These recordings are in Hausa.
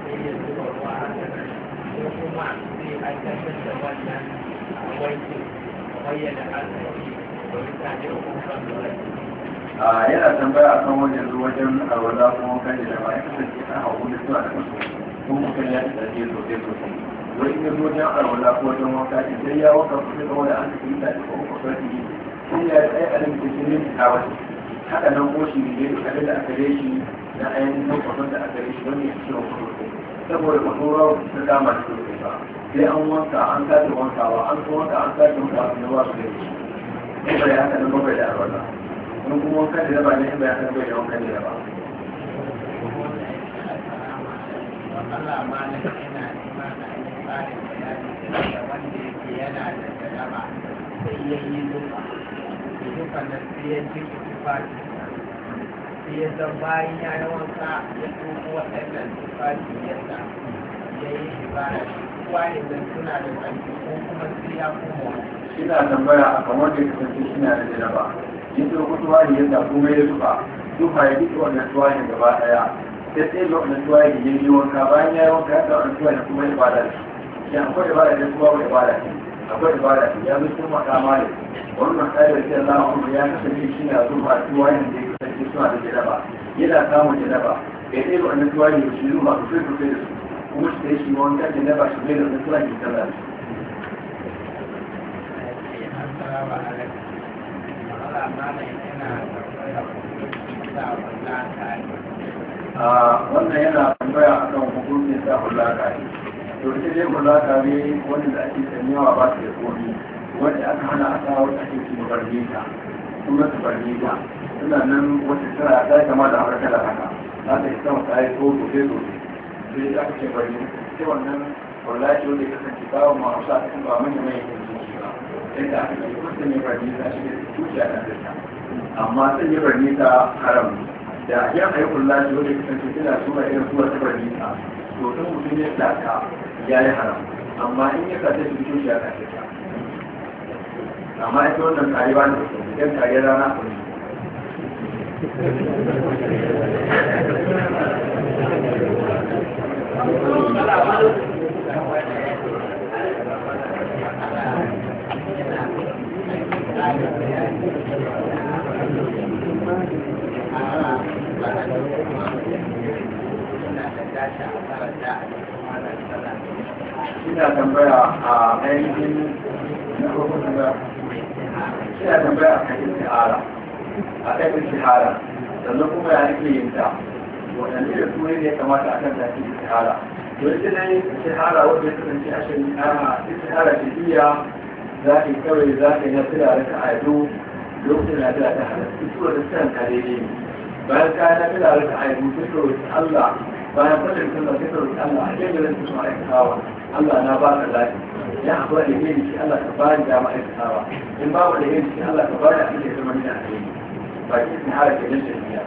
sai ya zuba ruwa haka nan ko kuma zai aikatar da wannan wankin kamar yadda aka yi da mutane da kuma lura a yana tambaya a kan wajen zuwa wajen alwala kuma kan da jama'a ya kasance kan hau da suna da kaso kuma mutum ya tsaye sosai sosai wai in ya zo wajen alwala ko wajen wanka in sai ya wanka kusa da wani an tafi da ko kuma sarki sai ya tsaye a limita shi ne a wani haka nan ko shi ne da abin da aka gare shi na ainihin lokacin da aka gare shi wani ya ciwon kusa saboda masoro ta dama da sosai ba sai an wanka an sake wankawa an so wanka an sake wankawa ne ba su da shi sai bai haka nan bakwai da alwala wani kuma wankan da raba ne bai haka bai da wankan da raba Allah ma na yana nema na yi tsarin bayani da wanda yake yana da jaraba sai ya yi zufa da zufa na sai ya ji tufafi sai ya zan bayan ya yi wanka ya tuko waɗannan tufafi yadda ya yi ibada wani da suna da ƙarfi ko kuma sai ya koma wani ina tambaya a kan wanda ya kasance shi na da jaraba yin turku tuwari yadda kuma ya zuba zuba ya duka wannan tuwari gaba daya sai sai ga wannan tuwari ya yi wanka bayan ya yi wanka ya ga wannan tuwari kuma ya bada shi shi akwai ibada da kuma wani ibada ne akwai ibada ne ya zo cikin makama ne wannan tsayar da Allah kuma ya kasance shi na zuba tuwari da ya kasance suna da jaraba yana samun jaraba ya sai ga wannan tuwari ya shi zuba sosai sosai da su kuma shi da shi wanka jaraba shi bai da wannan tuwari ya sallah da su Assalamu alaikum. Allah mana yana da sa wannan tare. a wannan yana tambaya a kan hukumin sa hulaka ne to ita dai hulaka ne wanda da ake sanyawa ba su da komi wanda aka hana a kawo ake ci barnita suna ta barnita suna nan wata tara ta kama da harkar da haka za ta yi sama ta yi ko sosai sosai sai aka ce barnita sai wannan hulaki wanda ya kasance bawa ma hausa a cikin ba manya mai yankin ba yadda aka ce kusa ne barnita shi ne tuki a kan amma sun yi barnita haram ne da yan ayyukan lafi wanda ya kasance suna suna irin suwa ta bari a to in mutum ya saka ya yi haram amma in ya sace su biyu ya sace ta amma ita wannan karewa ne yan kare rana ku ne ina tambaya a ainihin na farko tambaya ina tambaya a kan istihara a kan istihara sannan kuma ya nake yin ta waɗanne da su ne ya kamata a kan tafi istihara to ita ne istihara wanda ya kasance a shari'a istihara shari'a za ka yi kawai za ka yi na fila da ka aido lokacin na fila ta halatta ita wanda ta ka daidai ne bayan ka yi na fila da ka aido sai ka roƙi Allah bayan fadin sallah sai ka roƙi Allah a cikin da su aikatawa Allah na ba ka zaɓi ya haɓar da yin shi Allah ka ba ni dama aikatawa in ba da yin shi Allah ka ba ni abin da ya zama ni a kai ba ki sun hara ke nan shari'a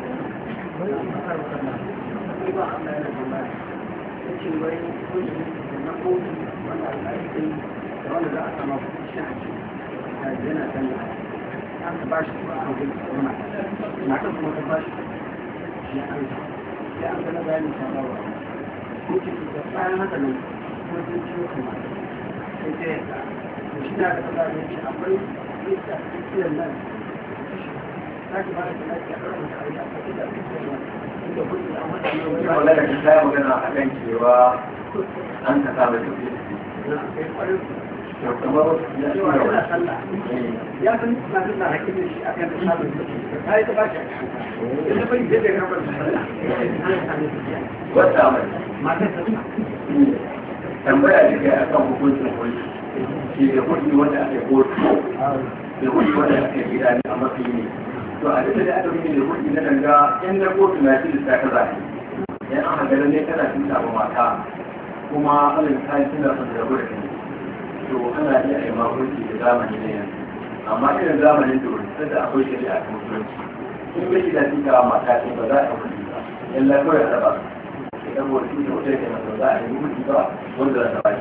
ya an gana bayanin sharawa ko ce da bayan haka nan kuma sun ciwo kuma sai ta yadda to shi na da kaza ne ce akwai yadda tsakiyar nan za ki ba da ta lafiya a kan tare da akwai da tsakiyar nan inda kuɗi an wata ne wani ina magana ki ta magana a kan cewa an ka sa mai tafiya na kai kwarin to kamar ya shi cewa yana ne sallah ya san na san na hakkin da shi akan da samun kuɗi ta yi ta ba shi a kan ita bai zai da rabar da sallah an sami tafiya wata mai matar ta tambaya da kai akan hukuncin kuɗi shi da kuɗi wanda ake kotu da kuɗi wanda ake gida ne a mafi ne to a duka da aka yi da kuɗi na danga in na kotu na shi da ta kaza ne yan an hagara ne kana tuta ba mata kuma alin kayan suna son da rabu da kai to ana iya a yi makonci da zamani na yanzu amma irin zamanin da wani sanda akwai shari'a ta musulunci in bai da tuta mata ce ba za a yi kuɗi ba illa kawai a raba su idan wani da wata yake masa za a yi kuɗi ba wanda za ta ba